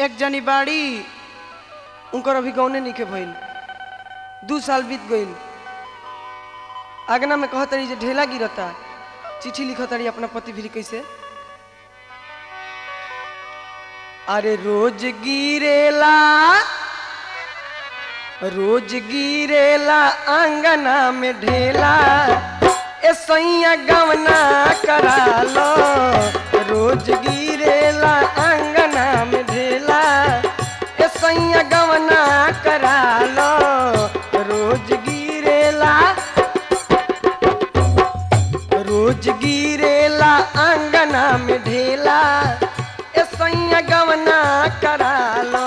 एक जनी बाड़ी उनकर अभी गौने निके भइल दू साल बीत गइल आगना में कहत रही जे ढेला गिरता चिट्ठी लिखत रही अपना पति भी कैसे अरे रोज गिरेला रोज गिरेला आंगना में ढेला ए सैया गवना करा लो रोज गिरेला आंगना में ढेला ए सैया गवना करा लो रोज गिरेला रोज गिरेला आंगना में ढेला ए सैया गवना करा लो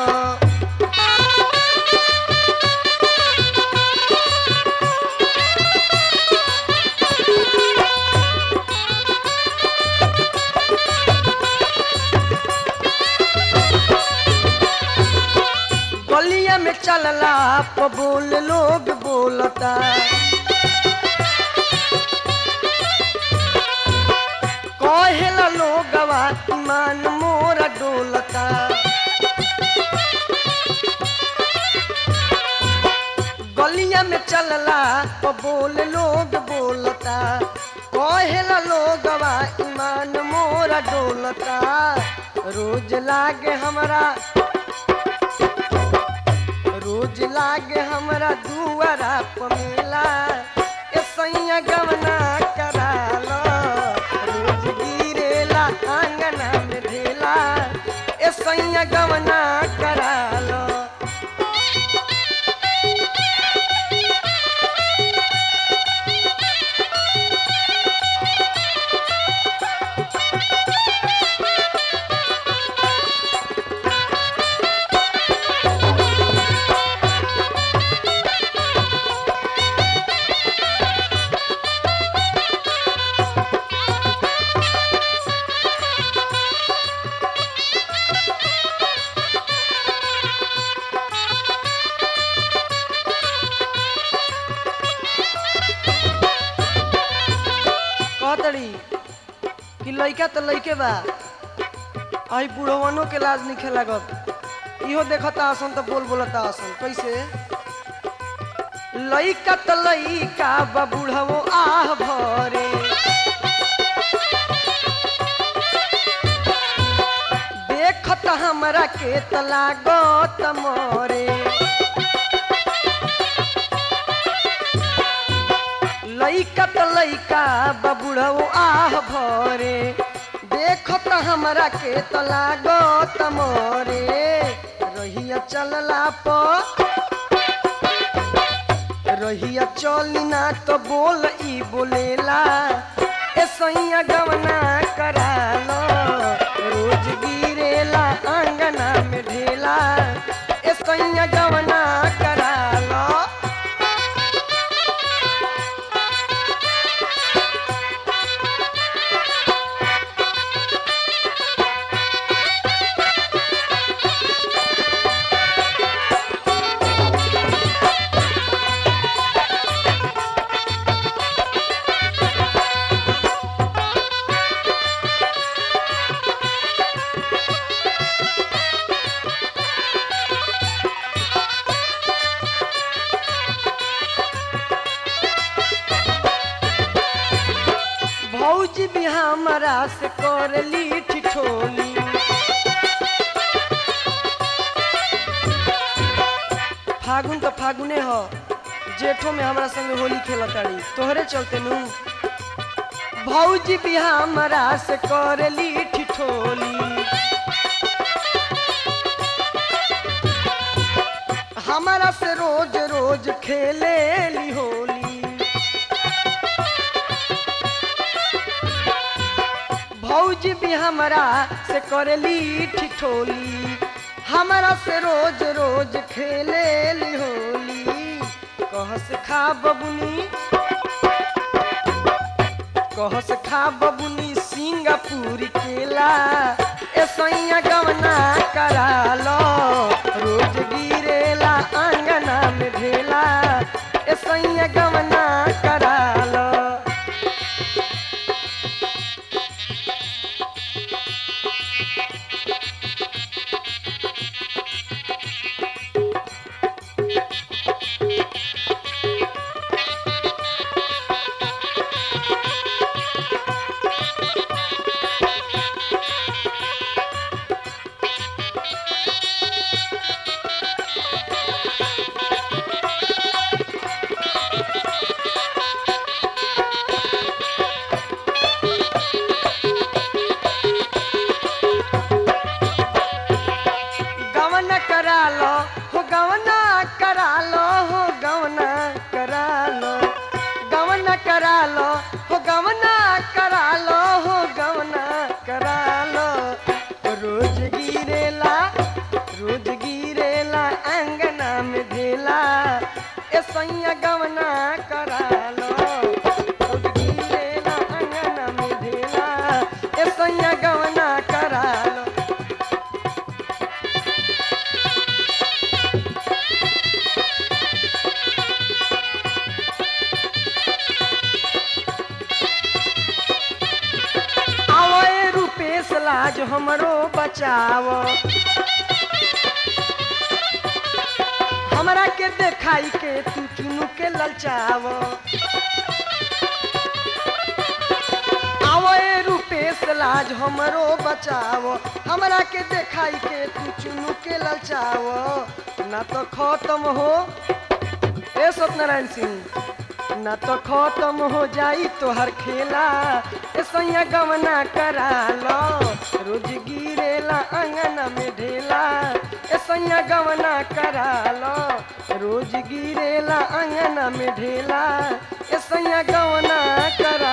गलिया में चलला प बोल लोग बोलता कहेला लोगवा ईमान मोरा डोलता गलिया में चलला प बोल लोग बोलता कहेला लोगवा ईमान मोरा डोलता रोज लागे हमरा रोज लागे हमरा दुआरा पमेला ए सैया गवना करा लो रोज गिरेला आंगना में ढेला ए सैया गवना करा लो कहतड़ी कि लइका तो लइके बा आई बुढ़वनो के लाज निखे लागत इहो देखता आसन तो बोल बोलता आसन कैसे लइका तो लइका बा बुढ़वो आह भरे देखत हमरा के त लागत मरे लइका त लइका बबुढ़ऊ आह भरे देखत हमरा के त लागत मोरे रहिया चलला प रहिया चली ना तो बोल ई बोलेला ए सैया गवना करा लो रोज गिरेला आंगना में ढेला ए सैया गवना करा लो भौजी भी हमरा से करली ठिठोली फागुन तो फागुने ह जेठो में हमरा संगे होली खेलताड़ी तोहरे चलते नु भौजी भी हमरा से करली ठिठोली हमारा से रोज रोज खेले ली होली भौजी भी हमरा से करली ठिठोली हमरा से रोज रोज खेले ली होली कहस खा बबुनी कहस खा बबुनी सिंगापुर केला ए सैया गवना करा लो रोज गिरेला आंगना में ढेला ए सैया गवना करा लो हमरो बचाव हमरा के देखाई के तू चुनु के ललचाव आवो ए रूपेश लाज हमरो बचाव हमरा के देखाई के तू चुनु के ललचाव ना तो खत्म हो ए सत्यनारायण सिंह ना तो खत्म हो जाई तोहर खेला ए सैया गवना करा लो रोज गिरेला अंगना में ढेला ए सैया गवना करा लो रोज गिरेला अंगना में ढेला ए सैया गवना करा